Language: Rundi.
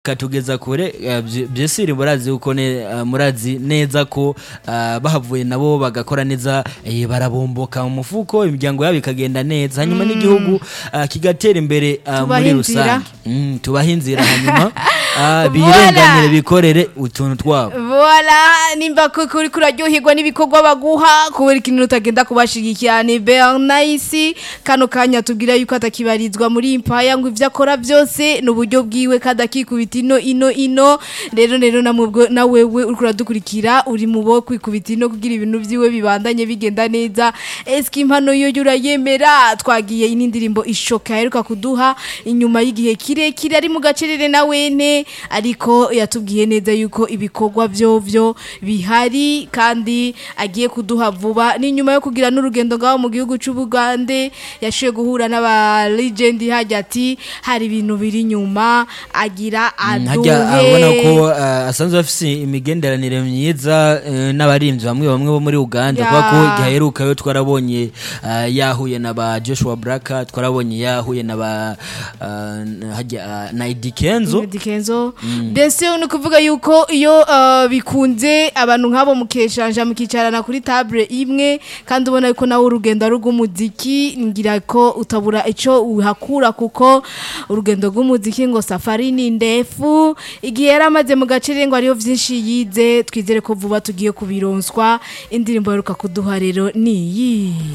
katugeza kure eh, bye- byesiri murazi uko ne eh, murazi neza ko eh, bahavuye nabo bagakora neza eh, barabomboka mu mufuko imiryango yabo ikagenda neza hanyuma n'igihugu eh, kigatera imbere eh, Tubahe muri inzira. rusange Mm, tubahe inzira hanyuma eh, Voilà. birenganire bikorere utuntu twabo Voila, nimba ku- kuri kuraryoherwa n'ibikorwa baguha kubera ikintu utagenda kubashigikira ni Bernice kano kanya tubwira yuko atakibarizwa muri impaya ngo ivyo akora byose n'uburyo bwiwe kada kikubita ino ino ino rero rero namubwo na wewe uriko uradukurikira uri mu bo kwikubita ino kugira ibintu vyiwe bibandanye bigenda neza eski impano yo urayemera twagiye ini ndirimbo ishoka yaheruka kuduha inyuma y'igihe kirekire ari mu gacerere na wene ariko yatubwiye neza yuko ibikorwa vyovyo bihari kandi agiye kuduha vuba ni nyuma yo kugira n'urugendo ngaho mu gihugu c'ubugande yashoboye guhura n'aba legend hajya ati hari ibintu biri nyuma agira hajya abona ko aduhe eh, asanzwe afise imigenderanire myiza eh, n'abarimvyi bamwe bamwe bo muri Uganda Ya. kubera ko giheruka yo twarabonye eh, yahuye na ba Joshua Braka twarabonye yahuye na ba eh, hajya eh, na Eddy Kenzo Dikenzo mbese ni ukuvuga yuko iyo uh, bikunze abantu nk'abo mukeshanja mukicarana kuri table imwe kandi ubona yuko nawe urugendo ari rw'umuziki ngira ko utabura ico uhakura kuko urugendo rw'umuziki ngo safari ni ndefu igihe yari amaze mu gacere ngo hariho vyinshi yize twizere ko vuba tugiye kubironswa indirimbo aheruka kuduha rero niyi